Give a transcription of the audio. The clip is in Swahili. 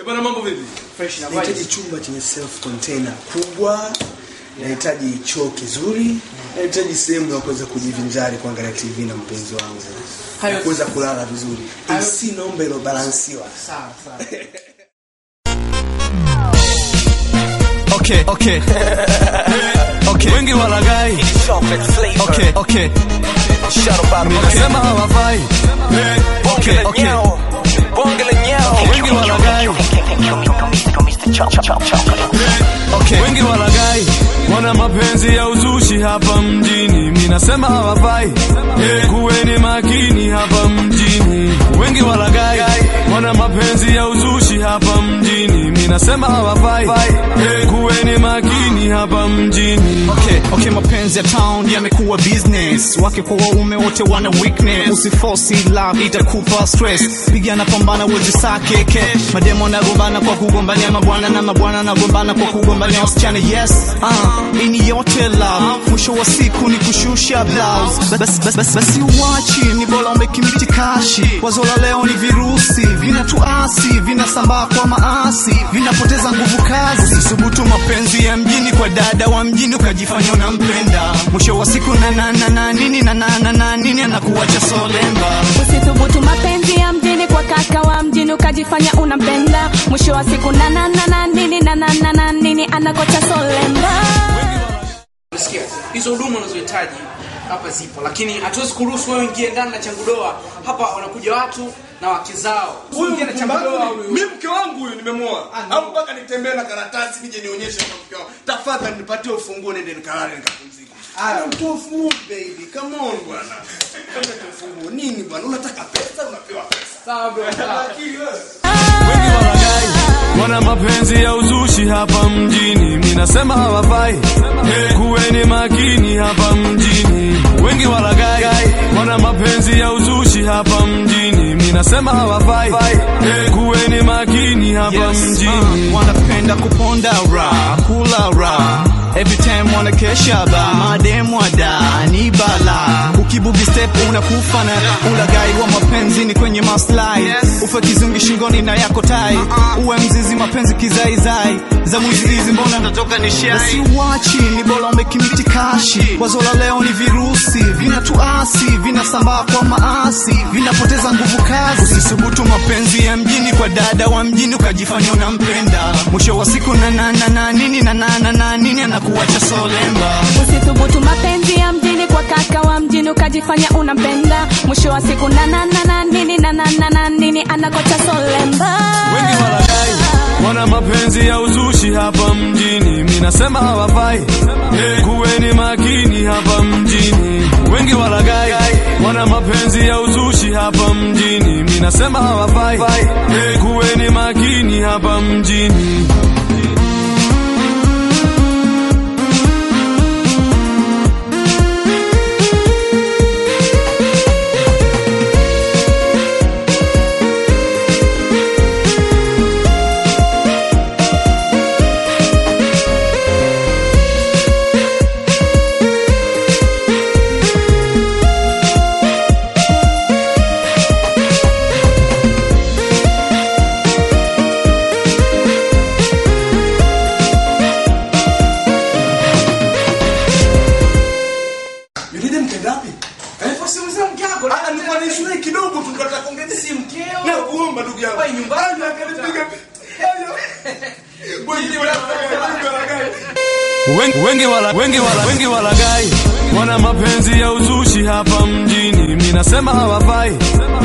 Eh, bwana mambo vipi? fresh na nahitaji chumba chenye self container kubwa nahitaji choo kizuri nahitaji sehemu ya kuweza kujivinjari kuangalia tv na mpenzi wangu Hayo- na kuweza kulala vizuri Hayo- AC naomba ilobalansiwa sawa sawa Okay, okay. okay. Wengi walagai. Okay, okay. Ninasema hawafai. Okay, okay. Wengi walagai. Okay. Wengi walagai wana mapenzi ya uzushi hapa mjini, minasema hawafai. Eh, Kuweni makini hapa mjini. Wengi walagai wana mapenzi ya uzushi hapa mjini, minasema hawafai. Eh, Kuweni makini hapa mjini. Okay, okay, mapenzi ya town yamekuwa business, wake kwa waume wote wana weakness. Usiforce love itakupa stress, pigana pambana uwezi sakeke. Mademo nagombana kwa kugombania mabwana na mabwana nagombana kwa kugombania wasichana. Yes, uh, ini yote love, mwisho wa siku ni kushusha blouse. Basi basi basi basi uwachi, ni bora umekimiti kashi. Wazo la leo ni virusi, vinatuasi, vinasambaa kwa maasi, vinapoteza nguvu kazi. Usisubutu mapenzi ya mjini kwa dada wa mjini ukajifanya unampenda, mwisho wa siku na na na na nini na na na na nini anakuacha solemba. Usithubutu mapenzi ya mjini kwa kaka wa mjini ukajifanya unampenda, mwisho wa siku na na na na nini na na na na nini anakocha solemba. Unasikia? Hizo huduma unazohitaji hapa zipo, lakini hatuwezi kuruhusu wewe ingie ndani na changudoa. Hapa wanakuja watu na wake zao. Huyu Usiingie na changudoa mpumbavu huyu. mimi mke wangu huyu nimemoa. Au mpaka nitembee na karatasi nije nionyeshe kwa mke wangu. Tafadhali nipatie ufunguo nende nikalale nikapumzike. Ah, mtoa ufunguo baby. Come on bwana. Unataka ufunguo nini bwana? Unataka pesa unapewa pesa. Sawa bro. sawa. Akili wewe. wengi walagai wana mapenzi ya uzushi hapa mjini, minasema hawafai. Eh, Kuweni makini hapa mjini, wengi walagai wana mapenzi ya uzushi hapa mjini, minasema hawafai. Eh, Kuweni makini hapa Yes, mjini. uh, wanapenda kuponda ra kula ra Every time wanakesha ba mademu ada ni bala ukibugi step unakufa na ulagai wa mapenzi ni kwenye maslahi ufe kizungi shingoni na yako tai uwe mzizi mapenzi kizaizai za mwizi hizi mbona natoka ni shai basi uwachi ni bora umekimiti kashi wazo la leo ni virusi vinatuasi vinasambaa kwa maasi vinapoteza nguvu kazi usisubutu mapenzi ya mjini kwa dada wa mjini ukajifanya unampenda mwisho wa siku na na na na nini na na na na nini anakuacha solemba Usithubutu mapenzi ya mjini kwa kaka wa mjini ukajifanya unampenda, mwisho wa siku na na na na nini na na na na nini anakocha solemba. wengi walagai wana mapenzi ya uzushi hapa mjini, minasema hawafai. Eh, Kuweni makini hapa mjini, wengi walagai wana mapenzi ya uzushi hapa mjini, minasema hawafai. Eh, Kuweni makini hapa mjini. Yulide mkenda wapi? Eh? Usimuulize mke wako. Ah, nilikuwa na shule kidogo tu tunataka kuongeza Si mkeo. Na kuomba ndugu yangu. Wewe nyumbani. Ah, akanipiga. Boy, ni wala Wengi, wengi wala, wengi wala, wengi walagai wana mapenzi ya uzushi hapa mjini, minasema hawafai.